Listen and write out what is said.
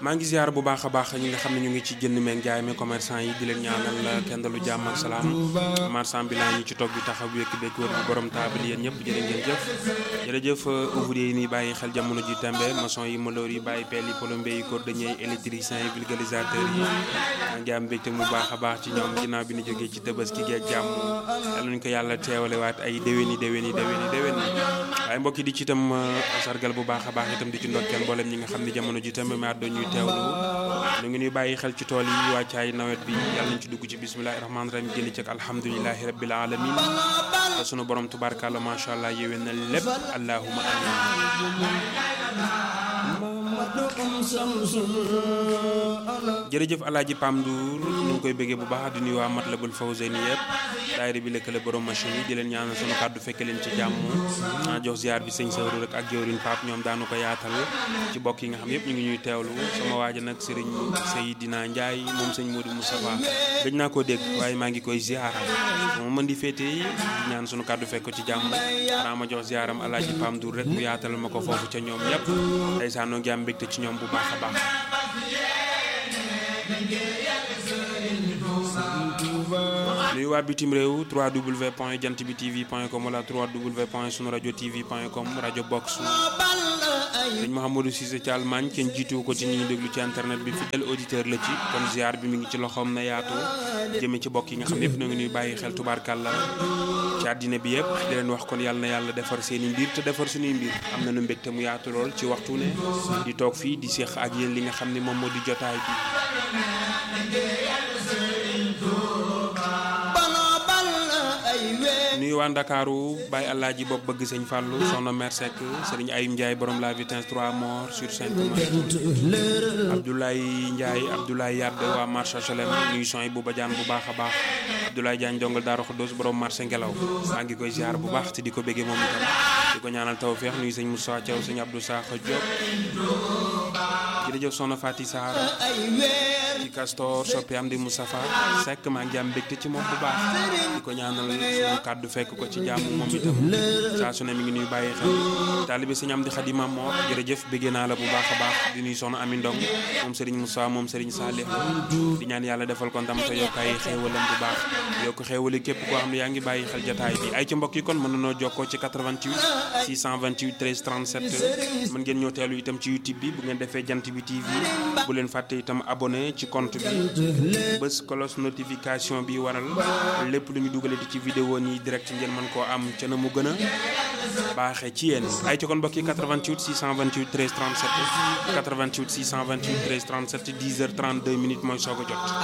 maa ngi ziar bu baax a baax ñi nga xam ne ñu ngi ci jënd meeg jaay mi commerçant yi di leen ñaanal kenn dalu jàmm ak salaam marchand bi laa ñi ci toog bi taxaw wekk bekk wër bi borom taabal yéen ñëpp jërë ngeen jëf jërëjëf ouvrier yi nii bàyyi xel jamono ji tembe maçon yi maloor yi bàyyi peel yi plombier yi cordonnier yi électricien yi vulgarisateur yi maa ngi am mbégte mu baax a baax ci ñoom ginnaaw bi ñu jógee ci Tabaski gi ak jàmm yàlla nañu ko yàlla teewale waat ay déwéni déwéni déwéni déwéni waaye mbokk yi di ci itam sargal bu baax a baax itam di ci ndokkeel mboolem ñi nga xam ne jamono ji tembe ma doon ñuy teewlu ñu ngi ñuy bàyyi xel ci tool yi wàccaay nawet bi yàlla nañ ci dugg ci bismillahi rahmaani rahim jëli ci ak alhamdulilahi rabbil alamin te sunu borom tubaarkàlla macha allah yéwén na lépp allahuma amin jërëjëf alaaji Pam Ndour ñu ngi koy bëggee bu baax di nuyu waa Matlabul Fawzayni yëpp daayira bi lëkkale borom machine yi di leen ñaanal sunu kàddu fekke leen ci jàmm a jox ziar bi sëñ Sawru rek ak jawriñ Pape ñoom daanu ko yaatal ci bokk yi nga xam yëpp ñu ngi ñuy teewlu sama waaja nag sëriñ Seydina Ndiaye moom sëñ Modou Moustapha gëj naa koo dégg waaye maa ngi koy ziara moom mën di féete di ñaan sunu kàddu fekk ko ci jàmm xanaa ma jox ziaram alaaji Pam Ndour rek mu yaatal ma ko foofu ca ñoom ñëpp ndeysaan noo ngi am mbégte ci ñoom bu baax a baax nuyu waa bitim réew 3w point jant bi tv point com wala 3w point sunu rajo tv point com rajo box sëñ Mouhamadou Cissé ci Allemagne kenn jiitu ko ci ñi ñu déglu ci internet bi fidèle auditeur la ci kon ziar bi mi ngi ci loxoom na yaatu jëme ci bokk yi nga xam ne yëpp na ngi ñuy bàyyi xel tubaarkàlla ci àddina bi yëpp di leen wax kon yàlla na yàlla defar seen i mbir te defar suñuy mbir am na nu mbégte mu yaatu lool ci waxtu ne di toog fii di seex ak yéen li nga xam ne moom moo di jotaay bi nuyu waa Ndakaaru Baye Alaaji bopp bëgg sëñ Fallou soxna Mère Seck sëriñ Ayim Ndiaye borom la vitesse 3 morts sur 5 Abdoulaye Ndiaye Abdoulaye Yadd waa marché Cholem nuyu son yi bu bajaan bu baax a baax Abdoulaye Diagne dongal Daaru Xuddoos borom marché Ngelaw maa ngi koy ziar bu baax te di ko bëggee moom itam di ko ñaanal tawfeex nuyu sëñ Moussa Thiaw sëñ Abdou Sakho Diop jërëjëf soxna Fati Sarr ci Castor soppi am di Moustapha Seck maa ngi am mbégte ci moom bu baax di ko ñaanal suñu kàddu fekk ko ci jàmm moom itam saa su ne mi ngi nuy bàyyi xel taalibe sëñ am di xadima moo jërëjëf bëggee naa la bu baax a baax di nuy soxna Ami Ndong moom Serigne Moussa moom Serigne Salih di ñaan yàlla defal ko ndam te yokk ay xéewalam bu baax yokk xéewali képp koo xam ne yaa ngi bàyyi xel jataay bi ay ci mbokk yi kon mën nanoo jokkoo ci 88 628 13 37 mën ngeen ñoo teelu itam ci YouTube bi bu ngeen defee jant bi TV bu leen fàtte itam abonné ci compte bi bés cloche notification bi waral lépp lu ñu dugalati ci vidéo nii direct ngeen mën koo am ca na mu gën a baaxee ci yéen ay ci kon mbokki 88 628 13 37 88 628 13 37 10 heures 32 minutes mooy soog a jot